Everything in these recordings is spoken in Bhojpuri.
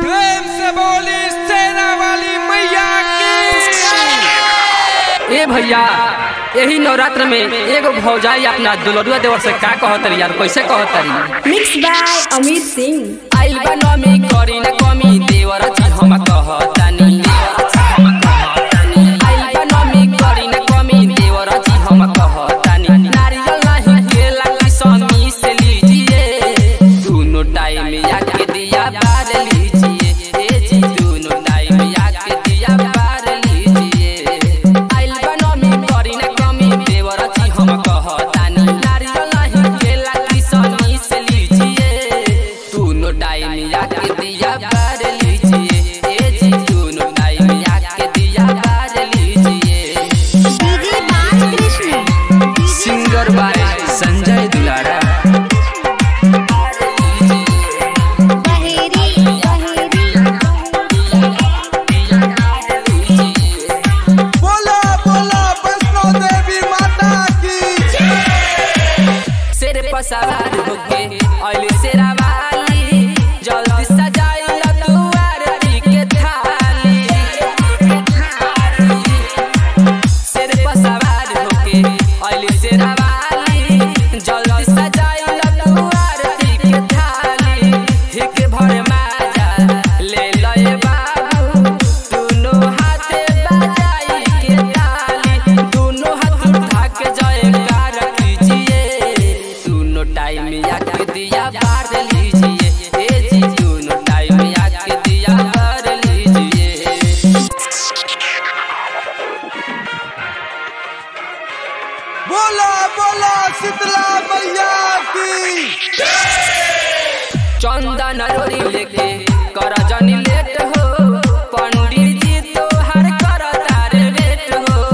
प्रेम से बोली सेना वाली मैया की ए भैया यही नवरात्र में एगो भौजाई अपना दुलरुआ देवर से का कहतरी यार कैसे कहतरी मिक्स बाय अमित सिंह आइल बा नमी करी न कमी देवर जी हम कहतानी आइल बा नमी करी न कमी देवर जी हम कहतानी नारियल नहीं केला की समी से लीजिए दोनों टाइम आके दिया बार लीजिए ए जी दोनों टाइम आके दिया बार लीजिए आइल बा नमी करी न कमी देवर जी हम कहतानी नारियल नहीं केला की समी से लीजिए दोनों टाइम आके दिया बार लीजिए ए जी दोनों टाइम आके दिया बार लीजिए DJ Balkrishna singer by Sanjay Dulara Baheri बोला बोला वैष्णो देवी माता की शेर पर सवार होके अइल शेरावाली जल्दी सजाई तू आरती के थाली शेर पर सवार होके अइल शेरावाली जल्दी सजाई तू आरती के थाली हिक भर माजा ले लए बाबू दोनों हाथे बजाई के ताली दोनों हाथ उठा के जयकार कीजिए दोनों टाइम आके दिया बार लीजिए ए जी दोनों टाइम आके दिया बार लीजिए बोला बोला शीतला मैया की चंदन रोरी लेके कर जनी लेट हो पंडित जी तो हर कर तारे लेट हो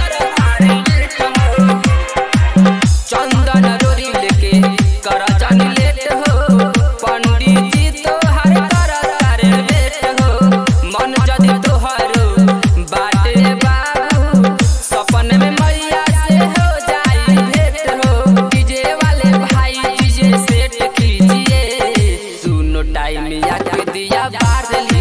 चंदन रोरी लेके कर जनी लेट हो पंडित जी तो हर कर तारे लेट हो मन जदि तोहरो बाटे बाबू सपन में मैया से हो जाई भेंट हो डीजे वाले भाई डीजे सेट कीजिए दोनों टाइम आके दिया बार